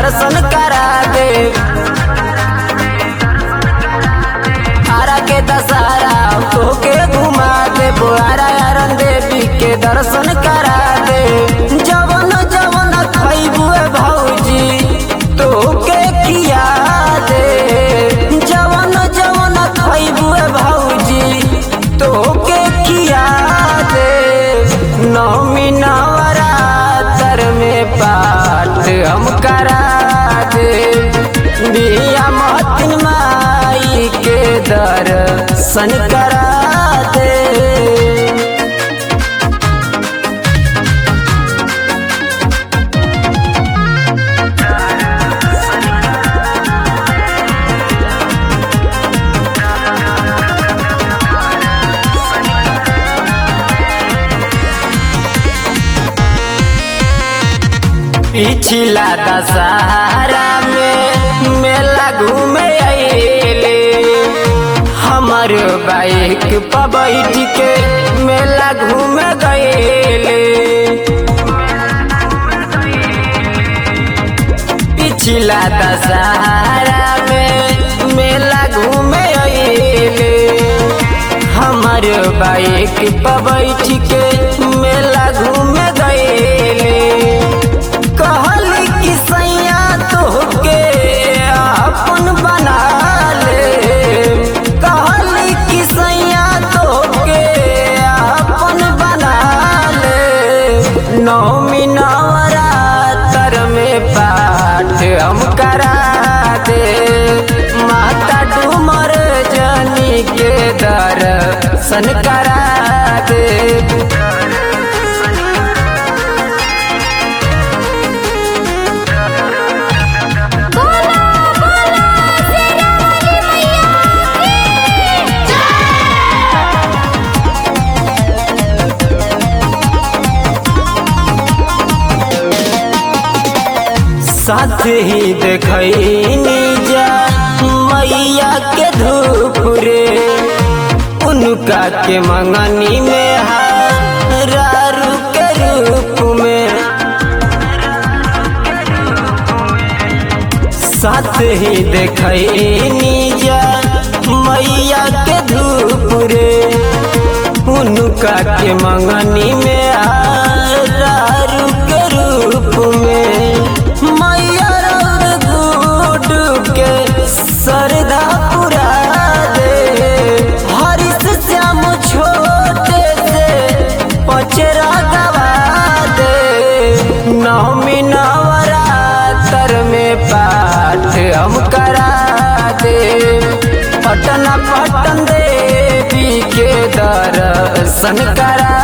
दर्शन करा दे आरा के दशहरा तोके घुमा दे बोआरा यारन देवी के दर्शन करा दे जवन जवन खैबुए भौजी तोके किया दे जवन जवन खैबुए भौजी तोके किया दे नौमी नवरात्र में पाठ हम करा दे बिया महतिन माई के दर्शन करा दे पिछला दशहरा में मेला घूमे अइले हमर बाइक पर बैठ के मेला घूमे गइले पिछला दशहरा में मेला घूमे अइले हमर बाइक पर बैठ के मेला घूमे गइले कहली कि सैया तोहके अपन बना ले कहली कि सैया तोहके अपन बना ले नौमी नवरात्र में पाठ हम करा दे माता डूमर जनी के दर्शन करा दे बोला बोला शेरा वाली मैया की साथ ही देखनी जा मैया के धूप रे उनका के मंगनी में हारू के रूप में साथ ही देखनी जा मैया के धूप रे उनका के मंगनी में हारू के रूप में मैया रौद गुड के सरदा पुरा दे हरिश श्याम छोटे से पचरा गवा दे नौमी नवरात्र में पाठ हम करा दे पटना पटन देवी के दर्शन करा